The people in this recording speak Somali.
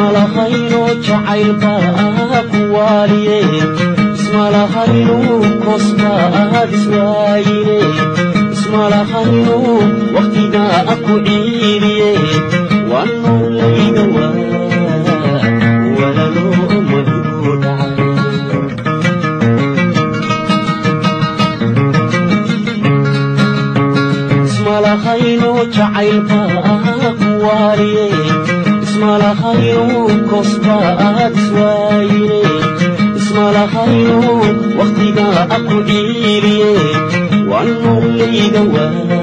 ismalahayno jacaylbaa ku waaliye ismalahayno koosbaad iswaayine ismalahayno wakhtigaa ku ciidiye waa noolayga waa walalo madigu dhacay ismalahayno jacaylbaa ku waaliye ismalahayno koosbaad iswaayine ismalahayno wakhtigaa ku ciidiye waa noolayga waa